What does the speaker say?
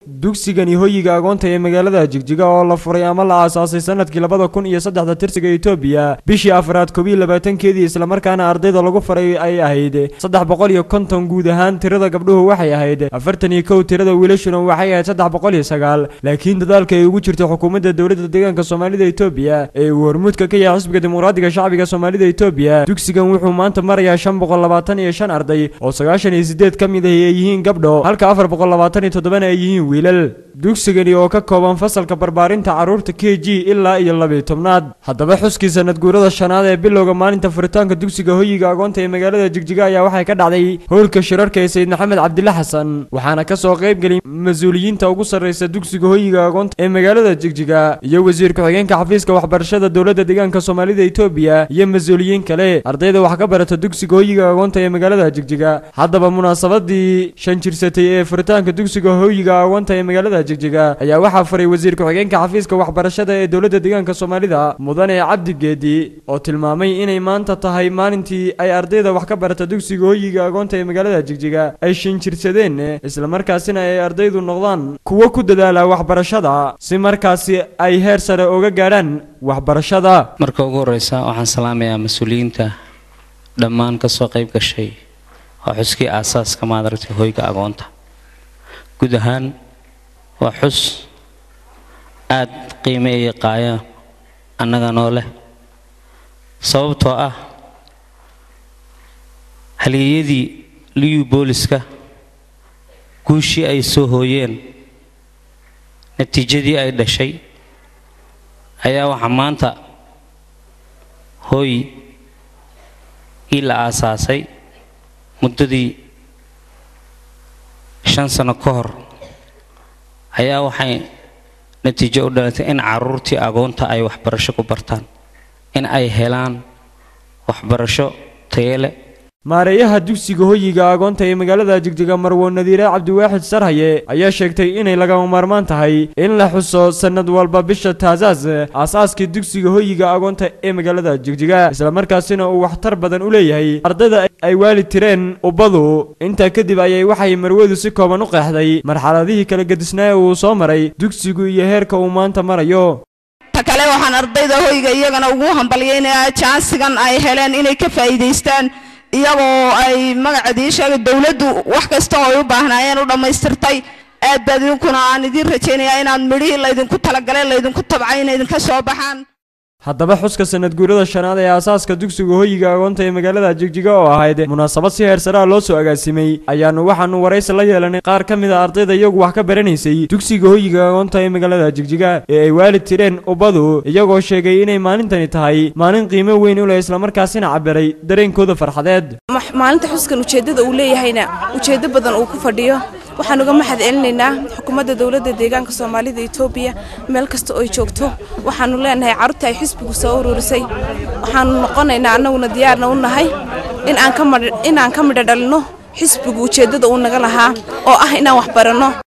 dugsigani hoyiga agoonta ee magaalada jigjiga oo la furay ama la aasaasay sanadkii labada kun iyo saddexda tirsiga etoobiya bishii afraad koob iyo labaatankeedii islamarkaana ardayda lagu faray ay ahayd saddex boqol iyo konton guud ahaan tirada gabdhuhu waxay ahayd afartan iyo kow tirada wiilashuna waxay ahayd saddex boqol iyo sagaal laakiin dadaalka ay ugu jirto xukuumadda dowladda deegaanka soomaalida etoobiya ee uu hormuudka ka yahay xisbiga dimuqraadiga shacbiga soomaalida etoobiya dugsigan wuxuu maanta marayaa shan boqol labaatan iyo shan arday oo sagaashan iyo sideed ka mid ahi ay yihiin gabdho halka afar boqol labaatan iyo toddobana ay yihiin wiilal dugsigani oo ka kooban fasalka barbaarinta carruurta k g ilaa iyo labiyo tobnaad haddaba xuskii sanad guurada shanaad ee bilowga maalinta furitaanka dugsiga hoyiga agoonta ee magaalada jigjiga ayaa waxay ka dhacday howlka shirarka ee sayid maxamed cabdile xasan waxaana ka soo qayb geliyay mas-uuliyiinta ugu sarraysa dugsiga hoyiga agoonta ee magaalada jigjiga iyo wasiir ku-xigeenka xafiiska waxbarashada dowladda deegaanka soomaalida etoobiya iyo mas-uuliyiin kale ardayda wax ka barata dugsiga hoyiga agoonta ee magaalada jigjiga haddaba munaasabadii shan jirsatay ee furitaanka dugsiga hoyiga agoonta ee magaalada jigjiga ayaa waxaa faray wasiir ku-xigeenka xafiiska waxbarashada ee dowladda deegaanka soomaalida mudane cabdi geedi oo tilmaamay inay maanta tahay maalintii ay ardayda wax ka barata dugsiga hoyiga agoonta ee magaalada jigjiga ay shinjirsadeen islamarkaasina ay ardaydu noqdaan kuwo ku dadaala waxbarashada si markaasi ay heer sare uga gaadhaan waxbarashada marka ugu horeysa waxaan salaamayaa mas-uuliyiinta dhammaan kasoo qayb gashay waa xuskii aasaaska maadaragtay hoyga agoonta guud ahaan waa xus aada qiime iyo qaaya annaga noo leh sababtoo ah halyeeyadii liyu booliska guushii ay soo hooyeen natiijadii ay dhashay ayaa waxaa maanta hooy ii la aasaasay muddadii shan sano ka hor ayaa waxay natiijo u dhalatay in caruurtii agoonta ay waxbarasho ku bartaan in ay helaan waxbarasho tayele maareeyaha dugsiga hoyiga agoonta ee magaalada jigjiga marwo nadiire cabdiwaaxid sarhaye ayaa sheegtay inay lagama maarmaan tahay in la xuso sanad walba bisha taasaas aasaaskii dugsiga hoyiga agoonta ee magaalada jigjiga islamarkaasina uu waxtar badan u leeyahay ardayda ay waali tireen ubbadu intaa kadib ayay waxay marwadu si kooban u qeexday marxaladihii kala gedisnaa ee uu soo maray dugsigu iyo heerka uu maanta marayo ta kale waxaan ardayda hoyga iyagana ugu hambalyaynayaa jaansigan ay heleen inay ka faa'iidaystaan iyagoo ay magacadii sheegay dowladdu wax kasta oo ay u baahnaayeen u dhammaystirtay aad baad idinkuna aan idiin rajaynayaa inaad midhihii laydinku talagaleen laydinku tabcay inay idinka soo baxaan haddaba xuska sanad guurada shanaad ee aasaaska dugsiga hoyiga agoonta ee magaalada jigjiga oo ahayd munaasabad si heer saraa loo soo agaasimay ayaanu waxaanu waraysi la yeelanay qaar ka mid a ardayda iyagu wax ka baranaysay dugsiga hoyiga agoonta ee magaalada jigjiga ee ay waalid tireen ubbadu iyagoo sheegay inay maalintani tahay maalin qiimo weyn u leh islamarkaasina cabiray dareenkooda farxadeed maalinta xuskan ujeeddada uu leeyahayna ujeeddo badan uu ku fadhiyo waxaan uga mahad celinaynaa xukuumadda dowladda deegaanka soomaalida etoobiya meel kasta oo ay joogto waxaanu leenahay carruurta ay xisbigu soo ururisay waxaanu noqonaynaa annaguna diyaarna u nahay in aan ka midho dhalinno xisbigu ujeeddada uu naga lahaa oo ah inaan wax baranno